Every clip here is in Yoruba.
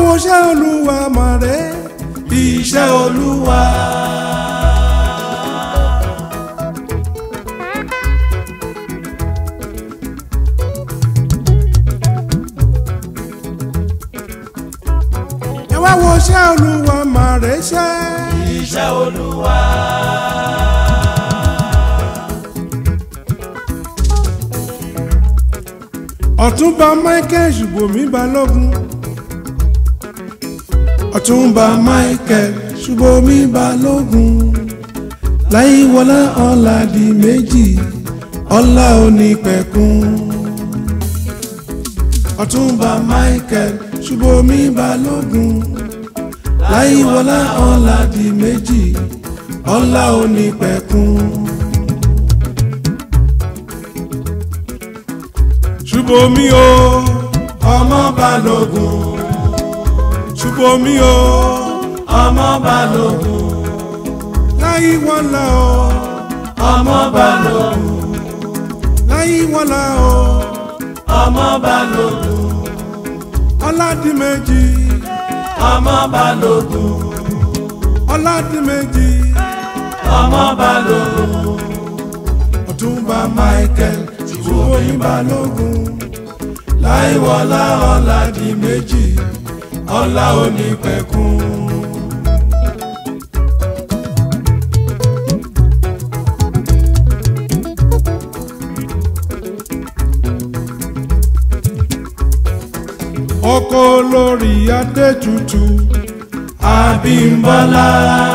wo iṣẹ́ olúwa màrè iṣẹ́ olúwa. ẹ wá wo iṣẹ́ olúwa màrè ṣẹ́. iṣẹ́ olúwa. ọ̀túnba michael ṣùbọ̀mí balógun ọ̀túnba michael ṣùbọ̀mí balógun láyíwọlá ọ̀la di méjì ọ̀la onípẹ̀kun ọ̀túnba michael ṣùbọ̀mí balógun láyíwọlá ọ̀la di méjì ọ̀la onípẹ̀kun. ṣùbọ̀mí o ọmọ balógun ṣùbọ̀mí o ọmọ balógun. láyíwọlá o ọmọ balógun. láyíwọlá o ọmọ balógun. ọládìmẹ́jì ọmọ balógun. ọládìmẹ́jì ọmọ balógun. ọ̀túnba michael ṣùbọ̀mí balógun láyíwọlá ọládìmẹ́jì ọlá onípẹ̀kun. ọkọ olórí adétutù abímbọ́lá.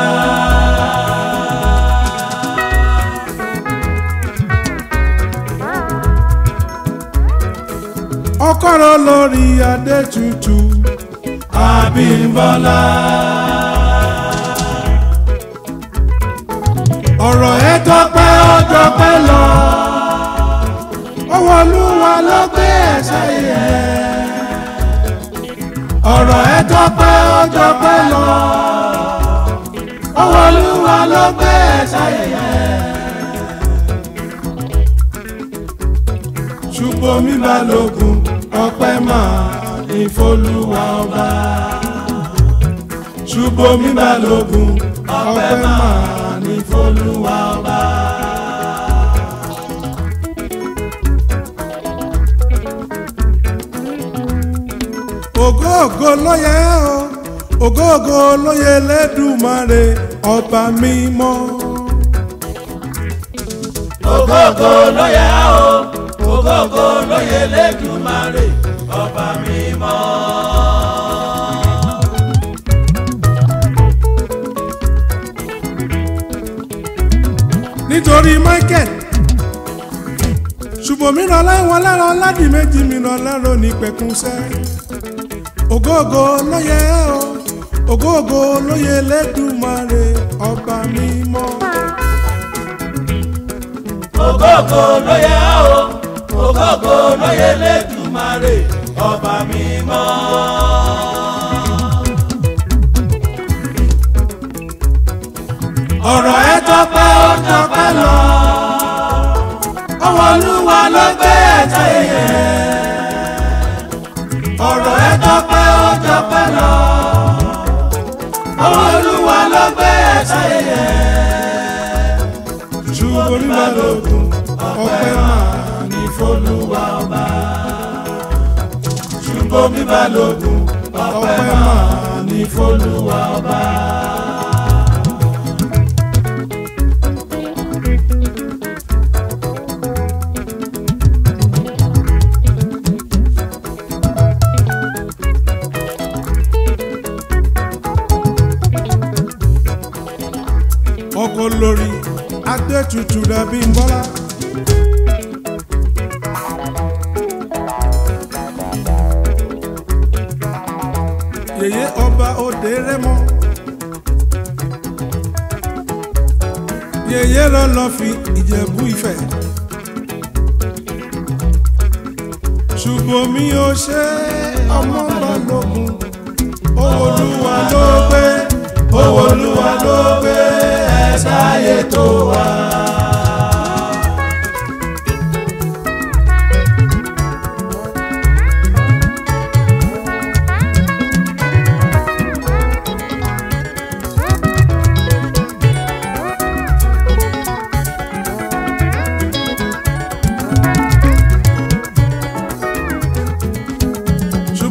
ọkọ olórí adétutù abímbọ́lá. ọ̀rọ̀ ẹ tọpẹ́ ọjọ́ pẹ́ lọ ọwọ́ olúwa ló gbé ẹ̀ṣẹ̀ yẹn ọ̀rọ̀ ẹ tọpẹ́ ọjọ́ pẹ́ lọ ọwọ́ olúwa ló gbé ẹ̀ṣẹ̀ yẹn. ṣùgbọ́n mi balógun ọpẹ́ máa ìfolúwa ọba ṣùgbọ́n mi balógun ọpẹ́ máa ìfolúwa ọba. ògóògó ló yẹ o ògóògó ló yẹ lẹ́dùmarè ọba mímọ́. ògógó ló yẹ o ògógó ló yẹ lẹ́dùmarè ọba mímọ́. nítorí michael ṣùgbọ́n mi ràn láìwọ̀n lára ọ̀làdì méjì mi ràn lára ní pẹ̀kúnṣẹ́ ògóògó ló yẹ o ògóògó ló yẹ lẹ́dùmarè ọba mímọ́. ògógó ló yẹ o ògógó ló yẹ lẹ́dùmarè ọba mímọ́. ọ̀rọ̀ ẹ tọpẹ́ ó tọpẹ́ lọ ọwọ́ olúwa ló gbé ẹ̀jẹ̀ yẹn ọ̀rọ̀ ẹ tọpẹ́ ó tọpẹ́ lọ ọwọ́ olúwa ló gbé ẹ̀jẹ̀ yẹn ṣùgbọ́n mi máa lògùn ọpẹ́ máa ní fọlúwa ọba ṣùgbọ́n mi máa lògùn ọpẹ́ máa ní fọlúwa ọba. ọkọ lórí adétutù dàbí nbọ́lá. yèyé ọba òde rẹmọ. yèyé lọ́lọ́ fi ìjẹ̀bú ìfẹ́. ṣùgbọ́n mi ò ṣe ọmọ balógun owó olúwa ló gbé owó olúwa ló gbé ẹ̀dá ayé tó wà.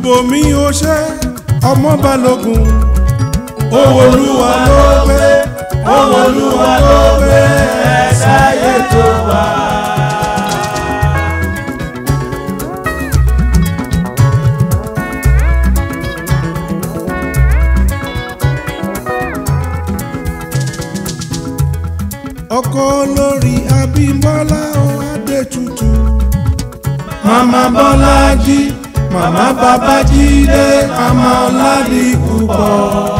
ṣùbọ́mi ó ṣe ọmọ balógun owó olúwa ló gbé owó olúwa ló gbé ẹ̀dá ayé tó wà. ọkọ olórí abímbọ́lá ó adétutù màmá bọ́lájí màmá babájídé màmá ọládìpúpọ̀.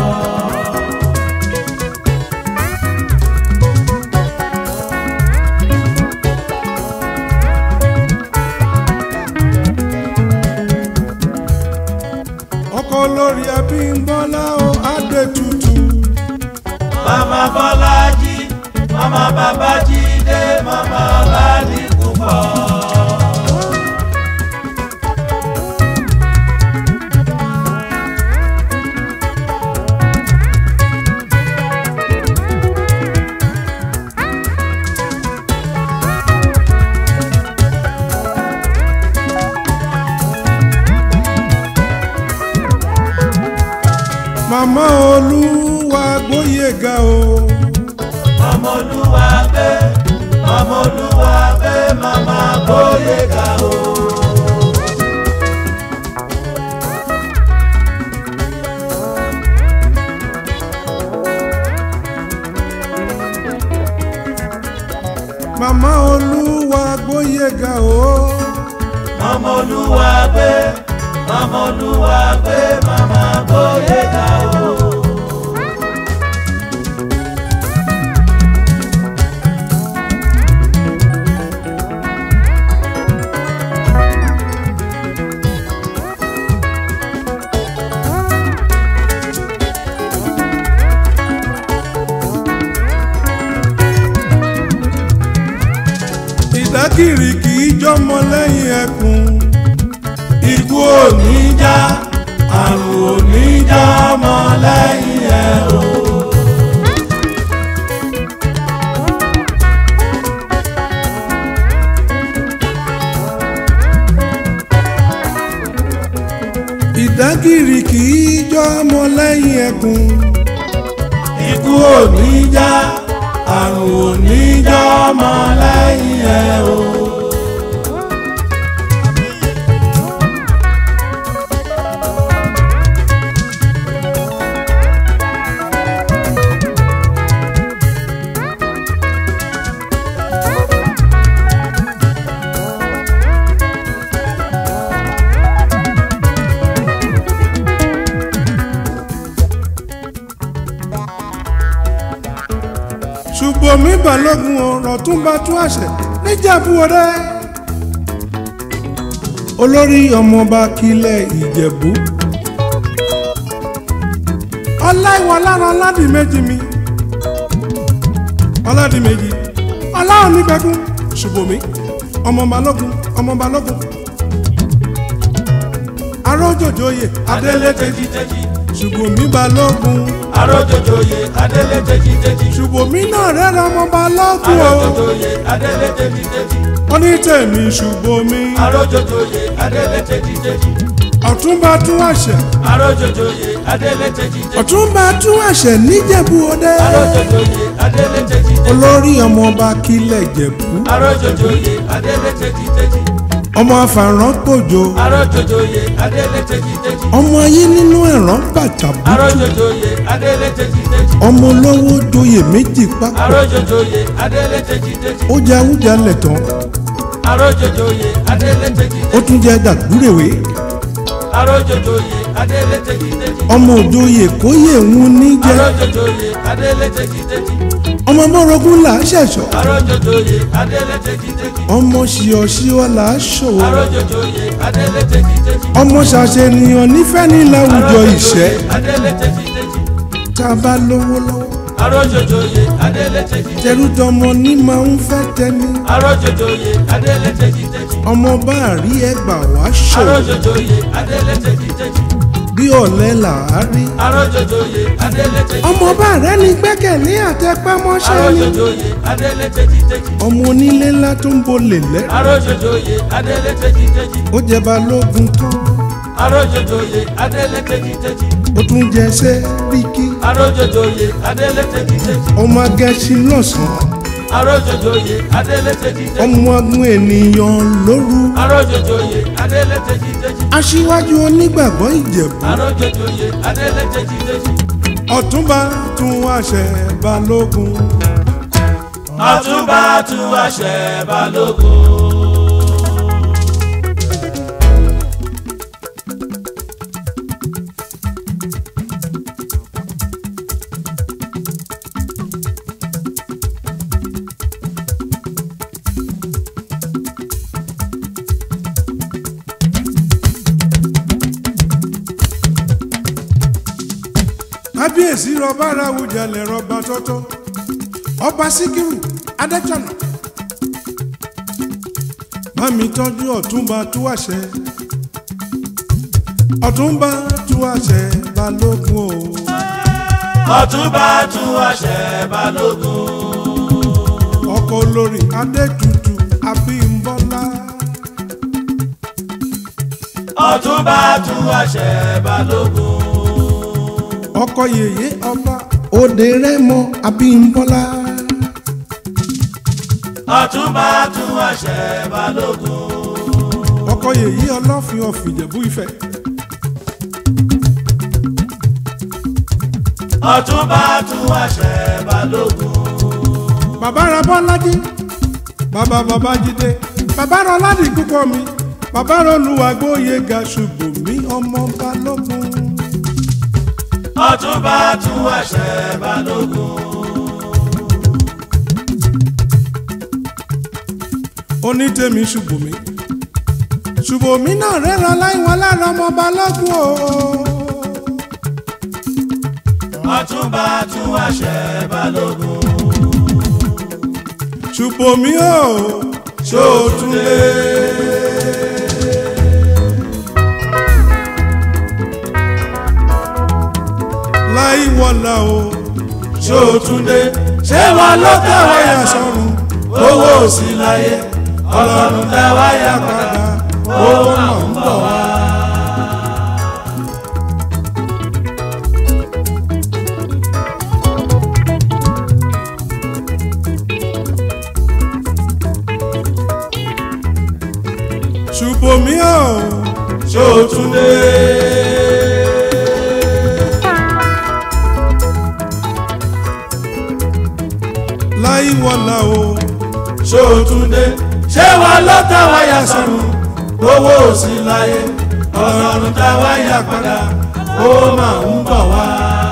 ọkọ olórí abímbọ́lá ó adétutù màmá bọ́lájí màmá babájídé màmá ọládìpúpọ̀. màmá olúwa gbóyèga o màmá olúwa gbé màmá olúwa gbé màmá bóyèga o. màmá olúwa gbóyèga o màmá olúwa gbé màmá olúwa gbé màmá bóyèga o. ìdákìrì kì í jọmọ lẹ́yìn ẹkùn ikú ò ní já àrùn ò ní já ọmọ lẹ́yìn ẹ̀ o. ìdákìrì kì í jọmọ lẹ́yìn ẹkùn ikú ò ní já àrùn ò ní já ọmọ lẹ́yìn ẹ̀ o. ṣùgbọ́n mi balógun ọ̀rọ̀ tún bá tún àṣẹ níjàmbú ọdẹ olórí ọmọọba kílẹ̀ ìjẹ̀bú ọláìwọ lára ọládìméjì mi ọládìméjì ọláhùn nígbẹ́kún ṣùgbọ́n mi ọmọ balógun ọmọ balógun arójòjòyè adélé tẹ́jí tẹ́jí ṣùgbọ́n mi balógun arójòjòyè adélé tẹ́jí tẹ́jí ṣùgbọ́n mi náà rẹ́ra ọmọ balógun o arójòjòyè adélé tẹ́jí tẹ́jí wọ́n ní tèmi ṣùgbọ́n mi arójòjòyè adélé tẹ́jí tẹ́jí ọ̀túnba tún àṣẹ arójòjòyè adélé tẹ́jí tẹ́jí ọ̀túnba tún àṣẹ níjẹ̀bú ọdẹ arójòjòyè adélé tẹ́jí tẹ́jí olórí ọmọọba kílẹ̀ ìjẹ̀bú arójòjòyè adélé tẹ́jí tẹ́jí ọmọ afàrán pòjò arójòjòyè adélé tẹ́jí tẹ́jí ọmọ ayé nínú ẹ̀rán bàtàbù arójòjòyè adélé tẹ́jí tẹ́jí ọmọ olówó joyè méjì papọ̀ arójòjòyè adélé tẹ́jí tẹ́jí ó jẹ awújalẹ̀ tán arójòjòyè adélé tẹ́jí ó tún jẹ dàgbúrèwé arójòjòyè adélé tẹ́jí tẹ́jí ọmọ òjòyè kóyè ń ní jẹ arójòjòyè adélé tẹ́jí tẹ́jí ọmọ bọ́rọ̀gún là á ṣẹ̀ṣọ́ arójòjòyè adélé tẹ́jí tẹ́jí ọmọ ṣìọ̀ṣìọ̀ là á ṣòwò arójòjòyè adélé tẹ́jí tẹ́jí ọmọ ṣàṣènìyàn nífẹ̀ẹ́ ní láwùjọ ìṣẹ́ adélé tẹ́jí tẹ́jí tá a bá lówó lọ́wọ́ arójòjòyè adélé tẹ́jí tẹ́jí tẹrú tọmọ ní máa ń fẹ́ tẹni arójòjòyè adélé tẹ́jí tẹ́jí ọmọ bá rí ẹgbà wá ṣòwò arójòjòyè adélé tẹ́jí tẹ́jí bí ọ̀lẹ là á rí arójòjòyè adélé tẹ́jí ọmọ bá rẹ ní gbẹ́kẹ̀lé àtẹpámọ́ṣẹ́ ni arójòjòyè adélé tẹ́jí tẹ́jí ọmọ onílé ńlá tó ń bolè lẹ́ arójòjòyè adélé tẹ́jí tẹ́jí ó jẹ balógun tán arójòjòyè adélé tẹ́jítẹ́jí ó tún jẹ sẹ́ríkì arójòjòyè adélé tẹ́jítẹ́jí ọmọ agẹ́sìn lọ́sàn-án arójòjòyè adélé tẹ́jítẹ́jí ọmọ agun ènìyàn lóru arójòjòyè adélé tẹ́jítẹ́jí aṣíwájú onígbàgbọ́ ìjẹ̀bú arójòjòyè adélé tẹ́jítẹ́jí ọ̀túnba tún àṣẹ balógun ọ̀túnba tún àṣẹ balógun. kábíyèsí rọba aráwùjalè rọba tọ́tọ́ ọba síkírù adétọ̀nà bámi tọ́jú ọ̀túnba tú àṣẹ ọ̀túnba tú àṣẹ balógun o ọ̀túnba tún àṣẹ balógun. ọkọ olórí adétutù abímbọ́lá ọ̀túnba tún àṣẹ balógun. ọkọ yèyé ọba òde rẹmọ abímbọ́lá ọ̀túnba tún àṣẹ balógun. ọkọ yèyé ọlọ́fin ọ̀fìjẹ̀bú ifẹ̀ ọ̀túnba tún àṣẹ balógun. bàbá ra bọ́lájí bàbá babájídé bàbá ra ọládì púpọ̀ mi bàbá ra olùwàgbóye ga ṣùgbọ́n mi ọmọ balógun ọ̀túnba tún àṣẹ balógun. onítẹ̀mí ṣùgbọ́n mi ṣùgbọ́n mi náà rẹ́ran láìwọ̀n lára ọmọ balógun o ọ̀túnba tún àṣẹ balógun. ṣùgbọ́n mi o ṣòtúndé. láìwọ̀lá o ṣòtúndé ṣé wọn ló tẹ̀wọ́ yà wáyà sọ́run sọ́run owó sí láyé ọlọ́run tẹ̀wọ́ yà padà owó náà ń bọ̀ wá. ṣùgbọ́n mi o ṣòtúndé. láìwọ̀lá o ṣòtúndé ṣé wọn ló tẹ̀wọ́ yà sọ́run owó sí láyé ọlọ́run tẹ̀wọ́ yà padà owó máa ń bọ̀ wá.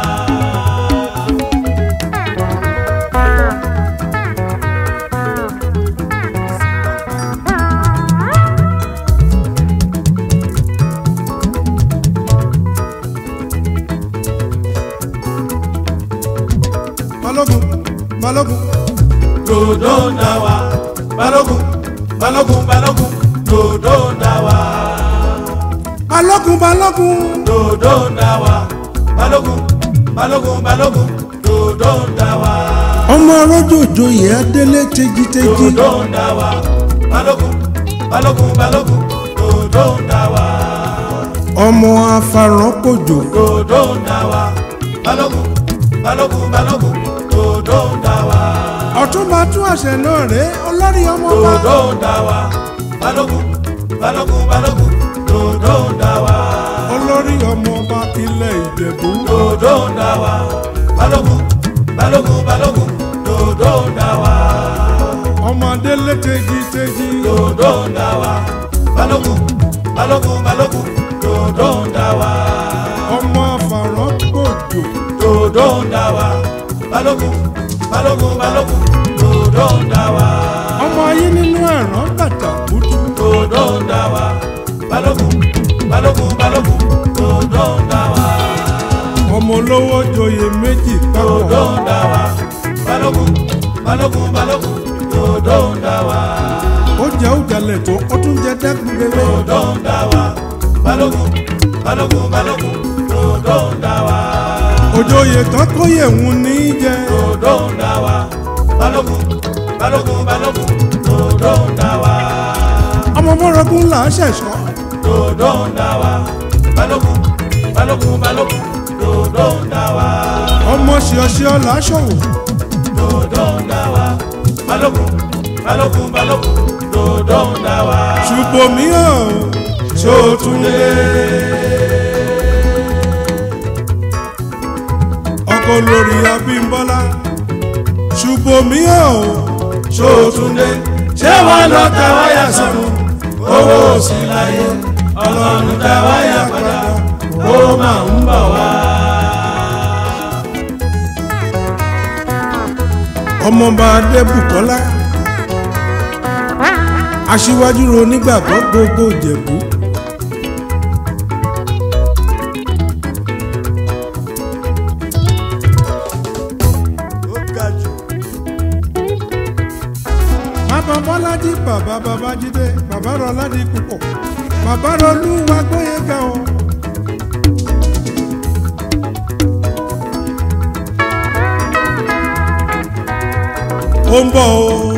balógun balógun dòdò ń dà wá balógun balógun balógun dòdò ń dà wá balógun balógun dòdò ń dà wá balógun balógun balógun dòdò ń dà wá ọmọ rọjòjò yẹ adélé tejiteji dòdò ń dà wá balógun balógun balógun dòdò ń dà wá ọmọ afarankojo dòdò ń dà wá balógun balógun balógun dòdò ń dà wá ọ̀túnba tún àṣẹ náà rè olórí ọmọ bá dòdò ń dà wá balógun balógun balógun dòdò ń dà wá. olórí ọmọ bá ilẹ̀ ìjẹ̀bú dòdò ń dà wá balógun balógun balógun dòdò ń dà wá ọmọ adélé tejiteji dòdò ń dà wá balógun balógun balógun dòdò ń dà wá ọmọ afarankojo dòdò ń dà wá balógun balógun balógun dòdò ń dà wá ọmọ ayé nínú ẹ̀rán bàtà kútu dòdò ń dà wá balógun balógun balógun dòdò ń dà wá ọmọ olówó joyè méjì dòdò papọ̀ ń dà wá balógun balógun balógun dòdò ń dà wá. ó jẹ́ òjàlẹ̀ tó ó tún jẹ́ dẹ́kun rere dòdò ń dà wá balógun balógun balógun dòdò ń dà wá òjòyè tán kóyè ń ní jẹ dòdò ń dà wá balógun balógun balógun dòdò ń dà wá ọmọ bọ́rọ̀gún là á ṣẹ̀ṣọ́ dòdò ń dà wá balógun balógun balógun dòdò ń dá wa ọmọ ṣíọṣíọ làásọwò dòdò ń dá wa balógun balógun balógun dòdò ń dá wa. ṣùgbọ́n mi ò Ṣòtúndé ọkọ lórí Abímbọ́lá ṣùgbọ́n mi ò Ṣòtúndé ṣé wọn lọ ta wáyà sọnù owó sí láyé ọlọ́run ta wáyà padà ó máa ń bọ̀ wá. ọmọọba adébùkọ́lá aṣíwájú ro nígbàgbọ́ gbogbo ìjẹ̀bú. bàbá bọ́lájí bàbá babájídé bàbá rọládì púpọ̀ bàbá rọlúwa gbóyèga o. ó ń bọ̀ o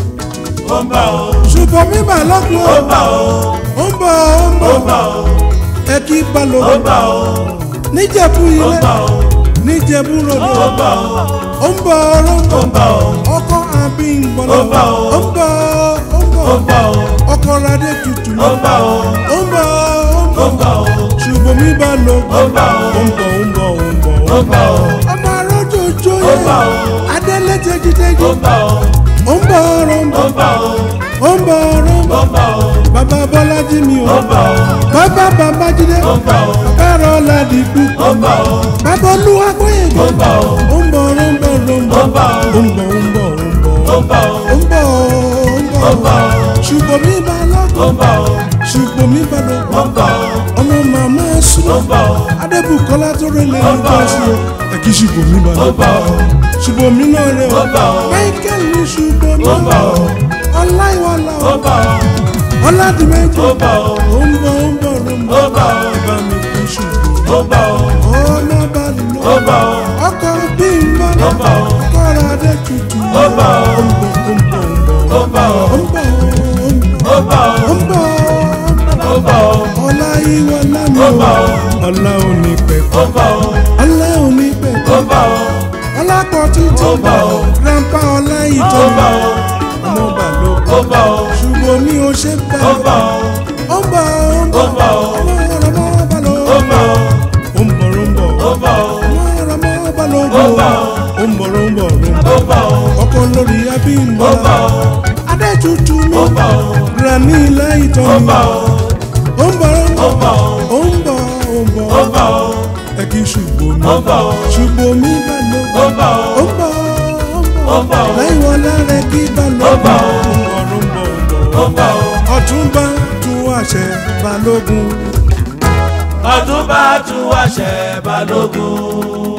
ó ń bọ̀ ó ṣùgbọ́n mi bà lọ́kùn ó o ń bọ̀ ó ó ń bọ̀ ó ń ó bọ̀ ń bọ̀ ó ẹ kí ó balógun ń bọ̀ ó níjẹ̀bú ó ń ilé bọ̀ ó níjẹ̀bú ròdò ó ń bọ̀ ó ó ń bọ̀ ó ń ó bọ̀ ń bọ̀ ó ọkọ Abímbọ́lá Ó ń bọ̀ o. ó ń bọ̀ ó ń ó bọ̀ ń bọ̀ ó ọkọ radé tutù ó ń bọ̀ ó ó ń bọ̀ ó ń ó ń bọ̀ bọ̀ ó ṣùgbọ́n mi bá lọ Ó ń bọ̀ o. ó ń bọ̀ ó ń bọ̀ ó ń bọ̀ ó ń bọ̀ ó ọmọ arójòjò Ó yẹ ń bọ̀ o. adélé tẹjítẹjí ó ń bọ̀ ó ó ń bọ̀ ó ń ó bọ̀ ń bọ̀ ó ó ń bọ̀ ó ń ó bọ̀ ń bọ̀ ó bàbá Bọ́lájí mi o ó ń bọ̀ ó bàbá Babájídé ó ń bọ̀ ó bàbá Rọládì púpọ̀ ó ń bọ̀ ó bàbá Olúwa gbóyèga ó ń bọ̀ ó ó ń bọ̀ ó ń bọ̀ ó ń bọ̀ ó ń bọ̀ ó ń bọ̀ ó ń bọ̀ ó ń bọ̀ ó ń bọ̀ ó ó ń bọ̀ ó ń ó ń bọ̀ bọ̀ ó ṣùgbọ́n mi bá ó lọ́kọ̀ ń bọ̀ ó ṣùgbọ́n mi bá ó lọ́kọ̀ ń bọ̀ ó ọmọ màmá ó súnmọ́ ń bọ̀ ó adébùkọ́lá tó rẹ̀ lè Ó ń ní bọ̀. jọ́sí o ẹ̀kí ṣùgbọ́n mi bá ó ń bọ̀ lọ́kọ̀ ó ṣùgbọ́n mi náà rẹ̀ Ó o ń bọ̀. michael ní ṣùgbọ́n mi Ó ń bọ̀. ọláìwọlá ó ń bọ̀ ó ọládìmẹ́jì ó ń bọ̀ ó ó ń bọ̀ ó ń bọ̀ ó ń ó ń bọ̀ bọ̀ ó bá mi kí ṣùgbọ́n ó ń bọ̀ ó ọmọ bá lọ ó ń bọ̀ ó ọkọ̀ bí n bọ̀ Ó ń bọ̀. ọkọ̀ rẹ̀ adé tutù Ó ń bọ̀. ó ń bọ̀ ó ń bọ̀ ó ń bọ̀ ó ó ń bọ̀ ó ń bọ̀ ó ń bọ̀ ó ó ń bọ̀ ó ń bọ̀ ó ọláyíwọlá mi Ó o ń bọ̀. ọlá òní pẹ̀kọ́ ó ń bọ̀ ó ọlá òní ó pẹ̀kọ́ ń bọ̀ ó ọlápọ̀ títí Ó ń bọ̀. grandpa ọlá ó ìtọ́ ń bọ̀ ó ọmọ bàlọ́ ó ń bọ̀ ó ṣùgbọ́n mi ò ṣe bá ó ń bọ̀ ó ó ń bọ̀ ó ń ó ń bọ̀ ó ọmọ ọmọ bàlọ́ ó ń bọ̀ ó ó ń bọ̀ ó ń bọ̀ ó ń bọ̀ ó ọmọ ọmọ bàlọ́ Ó ń bọ̀. ó ń bọ̀ ó ń bọ̀ ó ń bọ̀ ó ń bọ̀ ó ọkọ lórí ó ń Abímbọ́lá bọ̀ ó adé tutù mi ó ń bọ̀ ó granny ilé ìtọ́ ó ń mi bọ̀ ó ó ń bọ̀ ó ń bọ̀ ó ó ń bọ̀ ó ń bọ̀ ó ń bọ̀ ó ẹ kì í ṣùgbọ́n mi ó ń bọ̀ ó ṣùgbọ́n mi bá lọ ó ń bọ̀ ó ó ń bọ̀ Ó ń bọ̀. láìwọ lára kí bá lọ Ó ń bọ̀. ó ń bọ̀ ó ń bọ̀ ó ń bọ̀ ó ọ̀túnba tún àṣẹ balógun ọdúnbà tún wáṣẹ balógun.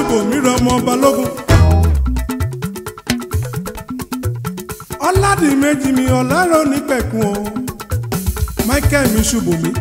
ṣùgbọ́n mi rọmọ balógun. ọ̀làdìmẹ́jì mi ọ̀làrọ̀ nípẹ̀kun o michael mi ṣubú mi.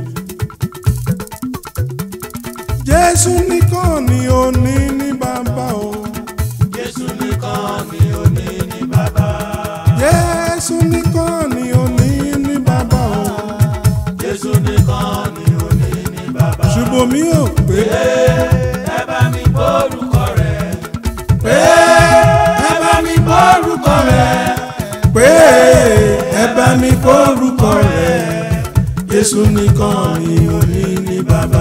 jésù nìkan ni ó ní ní bàbá o. Jésù nìkan ni ó ní ní bàbá. jésù nìkan ni ó ní ní bàbá o. Jésù nìkan ni ó ní ní bàbá. ṣubú mi ò pé ẹ bá mi gbórúkọ rẹ̀. pé ẹ bá mi gbórúkọ rẹ̀. pé ẹ bá mi gbórúkọ rẹ̀. Jésù nìkan ni ó ní ní bàbá.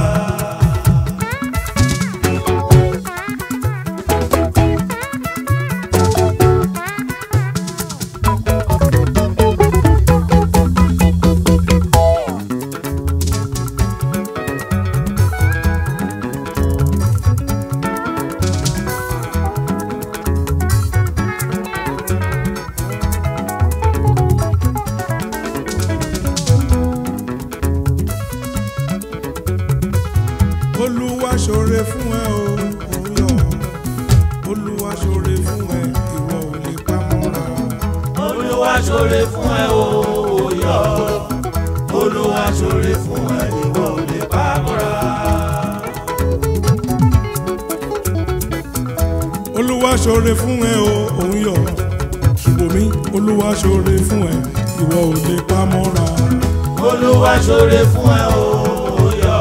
olúwa ṣoore fún ẹ o òyò olúwa ṣoore fún ẹ ìwọ ò lè pamọ́ra. Olúwa ṣoore fún ẹ o òyò. Olúwa ṣoore fún ẹ ìwọ ò lè pa mọ́ra. olúwa ṣoore fún ẹ o òyò ṣùgbọ́n mi olúwa ṣoore fún ẹ ìwọ ò lè pamọ́ra. Olúwa ṣoore fún ẹ o òyò.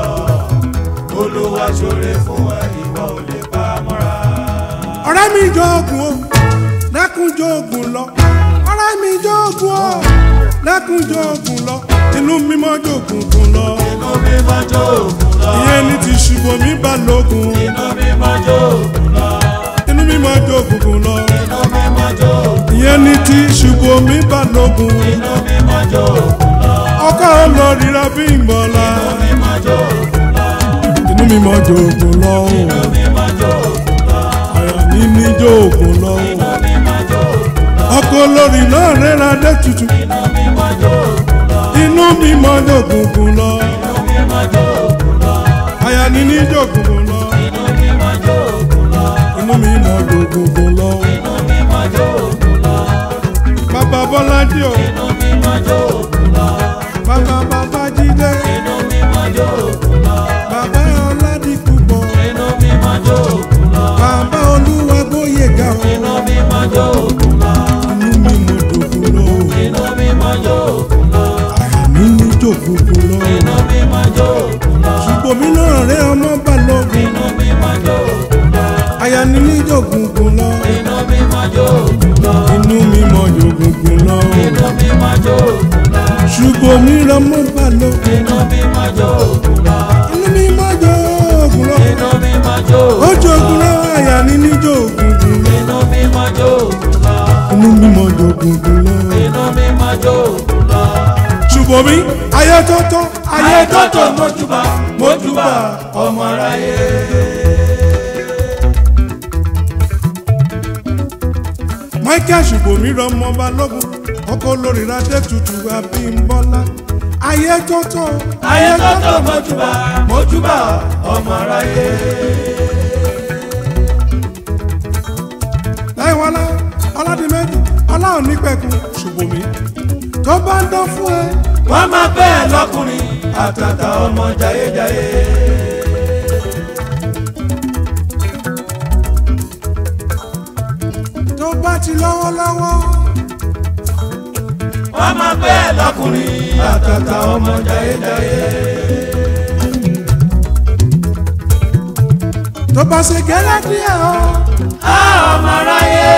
Olúwa ṣoore fún ẹ ìwọ ò lè pa mọ́ra. ọ̀rẹ́ mi jọ̀gùn o dákun jọ̀gùn lọ ọ̀rẹ́ mi jọ̀gùn o dákun jọ̀gùn lọ inú mímọ́ jọ̀gùn gùn lọ Inú mi máa jó òkun lọ. ìyẹn ní ti ṣùgbọ́n mi balógun Inú mi máa jó òkun lọ. inú mímọ́ jọ̀gùn gùn lọ Inú mi máa jó òkun ìyẹn ní ti ṣùgbọ́n mi balógun Inú mi máa jó òkun lọ. ọkọ olóríra bí ìgbọ́lá Inú mi máa jó òkun lọ. inú mímọ́ jọ̀gùn lọ o Inú mi máa jó òkun lọ. àyà mi ní jọ̀gùn lọ o Inú mi máa jó òkun lọ. ọkọ olórí náà rẹ́ra dé tutù Inú mi máa jó òkun lọ. inú mímọ́ jọ̀gùn gùn lọ Inú mi máa jó òkun lọ. àyà mi ní jọ̀gùn gùn lọ. Inú mi máa jó òkun lọ. inú mi mọ gbogbogbò lọ. Inú mi máa jó òkun lọ. bàbá bọ́lájí o Inú mi máa jó òkun lọ. bàbá bàbá jídé Inú mi máa jó òkun lọ. bàbá ọládìpúpọ̀ Inú mi máa jó òkun lọ. bàbá olúwa gbóyèga o Inú mi máa jó òkun lọ. inú mi mọ gbogbo lọ. Inú mi máa jó òkun lọ. àyà mi ní jògbogbo lọ. Inú mi máa jó òkun lọ. ṣùgbọ́n mi náà rẹ ọmọ balógun Inú mi máa jó òkun lọ. àyà mi ní jògbogbo lọ. Inú mi máa jó òkun lọ. inú mi mọ jògbogbo lọ. Inú mi máa jó òkun lọ. ṣùgbọ́n mi rẹ ọmọ balógun Inú mi máa jó òkun lọ. inú mi mọ jògbogbo lọ. Inú mi máa jó ó òkun lọ. jògbogbo lọ àyà mi ní jògbogbo lọ. Inú mi máa jó òkun lọ. inú mi mọ jògbogbo lọ. Inú mi máa jó òkun lọ. ṣùgbọ́n mi ayé tọ́tọ́ Ayé tọ́tọ̀ mọ́júbà mọ́júbà ọmọ aráyé. michael ṣùgbọ́n mi rọmọ balógun ọkọ olórí adé tutù abímbọ́lá ayé tọ́tọ́ Ayé tọ́tọ̀ mọ́júbà mọ́júbà ọmọ aráyé. láìwọlá ọládìmẹ́jì ọlá òní pẹ̀kun ṣùgbọ́n mi tó bá ń dán fún ẹ Wọ́n máa pẹ́ ẹ lọ́kùnrin àtàtà ọmọ jayéjayé. tó bá ti lọ́wọ́lọ́wọ́ Wọ́n máa pẹ́ ẹ lọ́kùnrin àtàtà ọmọ jayéjayé. tó bá ṣe gẹ́lẹ́ díẹ̀ o Á ọmọ aráyé.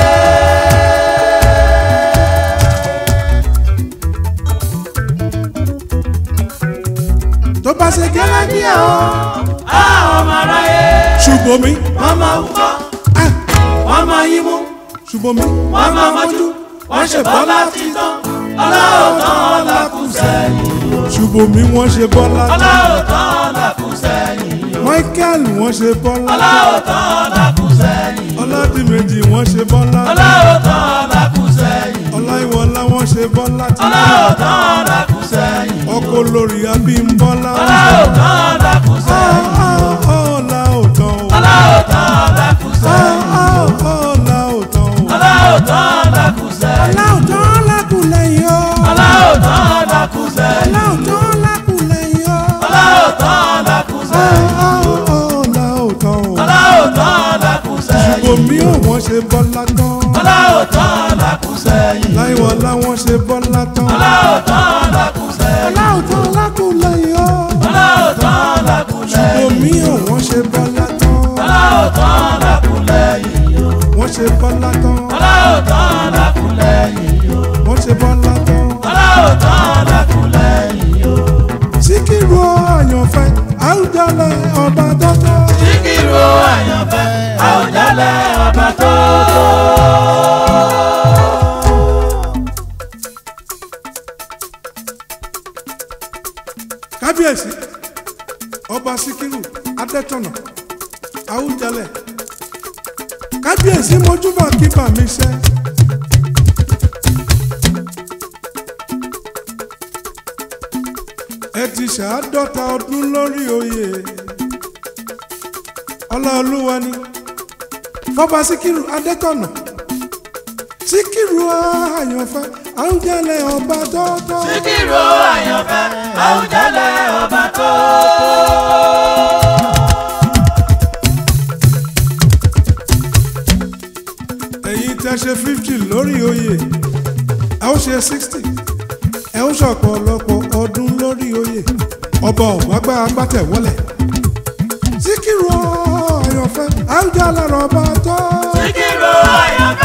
tó bá ṣe gẹ́lẹ́ díẹ̀ o Á ọmọ aráyé. ṣùgbọ́n mi Wọ́n máa wúkọ́, ah, wọ́n máa yín mú. ṣùgbọ́n mi wọ́n máa mọ́jú wọ́n ṣe bọ́lá títán ọlọ́ọ̀tán ọ̀làkùn sẹ́yìn ṣùgbọ́n mi wọ́n ṣe bọ́lá ọlọ́ọ̀tán ọ̀làkùn sẹ́yìn michael wọ́n ṣe bọ́lá ọlọ́ọ̀tán ọ̀làkùn sẹ́yìn ọládìmẹ́jì wọ́n ṣe bọ́lá ọlọ́ọ̀tán ọ̀làkùn sẹ́yìn ọláìwọlá wọ́n ṣe bọ́lá tí ọlọ́ọ̀tán ọ̀làkùn sẹ́yìn ọkọ olórí abímbọ́lá ọlọ́ọ̀tán ọ̀làkùn sẹ́yìn ọlá òtán o ọlọ́ọ̀tán ọ̀làkùn ṣe bọ́lá tán ọláòtọ́ làkúsẹ́yìn láìwọ̀ láwọn ṣe bọ́lá tán ọláòtọ́ làkúsẹ́yìn aláòtọ́ lákùnlẹ̀yìn ọ́ ọláòtọ́ làkúlẹ́yìn omi ò wọ́n ṣe bọ́lá tán ọláòtọ́ làkúlẹ́yìn wọ́n ṣe bọ́lá tán ọláòtọ́ làkúlẹ́yìn wọ́n ṣe bọ́lá tán ọláòtọ́ làkúlẹ́yìn síkírù àyànfẹ́ àwùjalẹ̀ ọba dọ́tọ́ síkírù àyànfẹ́ àwùjalẹ̀ ọba tó tó. kábíyèsí ọba síkírù adẹ́tọ̀nà àwùjalẹ̀ kábíyèsí mojúbà kíbà mi ṣẹ́. ẹ ti ṣàádọ́ta ọdún lórí oyè ọláolúwa ni fọba síkírù adẹ́tọ̀nà síkírù àyànfẹ́ àwùjalẹ̀ ọba dọ́tọ́. síkírù àyànfẹ́ àwùjalẹ̀ ọba tó ẹ̀yin tẹ́ ṣe fifty lórí oyè ẹ ó ṣe sixty ẹ ó ṣọ̀pọ̀lọpọ̀ ọdún lórí oyè ọba ọ̀gbágbá agbátẹ̀ wọlé síkírù àyànfẹ́ àwùjalẹ̀ ọba tó. síkírù àyànfẹ́